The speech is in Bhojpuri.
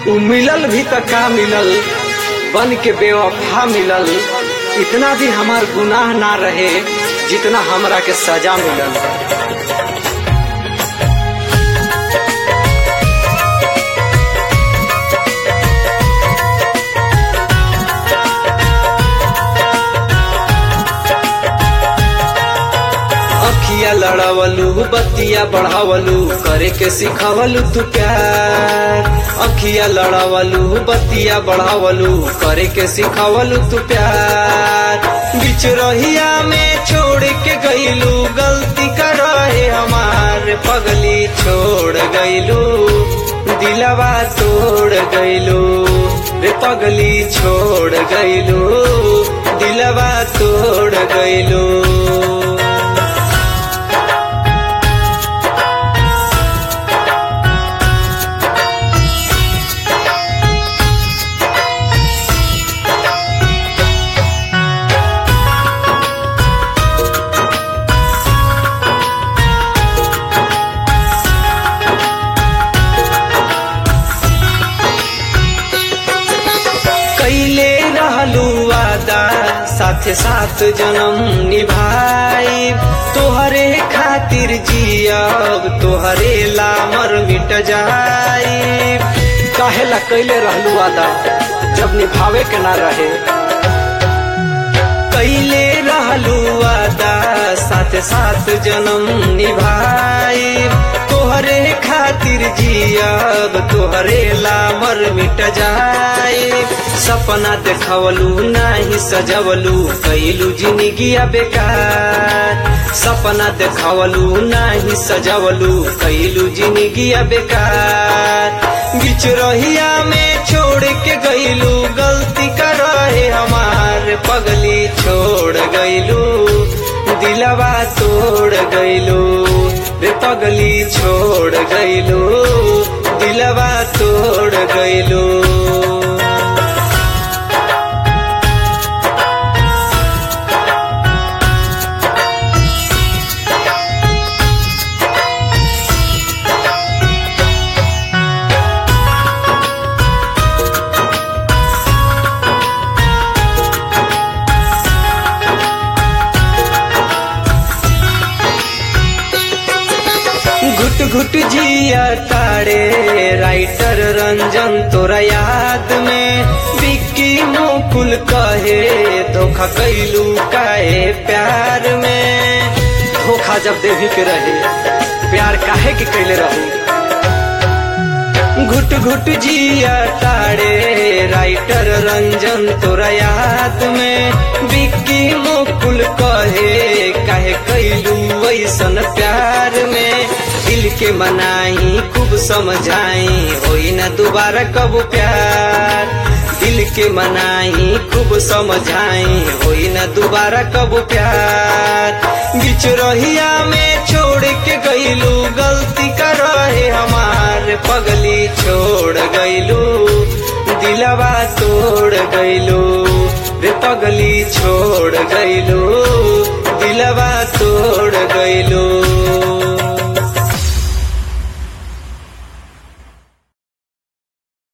उ मिलल भी त का मिलल बन के बेवफा मिलल इतना भी हमार गुनाह ना रहे जितना हमरा के सजा मिलल अखिया लड़ावलू बतिया बढ़ावलू करे के सिखावलू तू प्यार अखिया लड़ावलू बतिया बढ़ावलू करे के सिखावलू तू प्यार बीच रहिया में छोड़ के गईलू गलती कर रहे हमार पगली छोड़ गईलू दिलवा तोड़ गईलू रे पगली छोड़ गईलू दिलवा तोड़ गईलू कैले रहलू वादा साथे साथ जन्म निभाई तोहरे खातिर जियब तोहरे लामर मिट जाई काहेला कैले रहलू वादा जब निभावे के ना रहे कैले रहलू वादा साथ साथ जन्म निभाई तोहरे खातिर जियब तोहरे लामर मिट जाए सपना देखवलू नाही सजवलू कैलू जिंदगी बेकार सपना देखवलू नाही सजवलू कैलू जिंदगी बेकार बीच रहिया में छोड़ के गईलू गलती कर रहे हमार पगली छोड़ गईलू दिलवा तोड़ गईलू रे पगली छोड़ गईलू दिलवा तोड़ गईलू घुट घुट जिया तारे राइटर रंजन तोरा याद में बिक्की मुकुल कहे धोखा कैलू काहे प्यार में धोखा जब देवी के रहे प्यार काहे के कैले रहे घुट घुट जिया तारे राइटर रंजन तोरा याद में बिक्की मुकुल कहे काहे कैलू ऐसन प्यार में दिल के मनाई खूब समझाई होई न दोबारा कब प्यार दिल के मनाई खूब समझाई होई न दोबारा कब प्यार बीच रहिया में छोड़ के गईलू गलती कर रहे हमार पगली छोड़ गईलू दिलवा तोड़ गईलू रे पगली छोड़ गईलू दिलवा तोड़ गईलू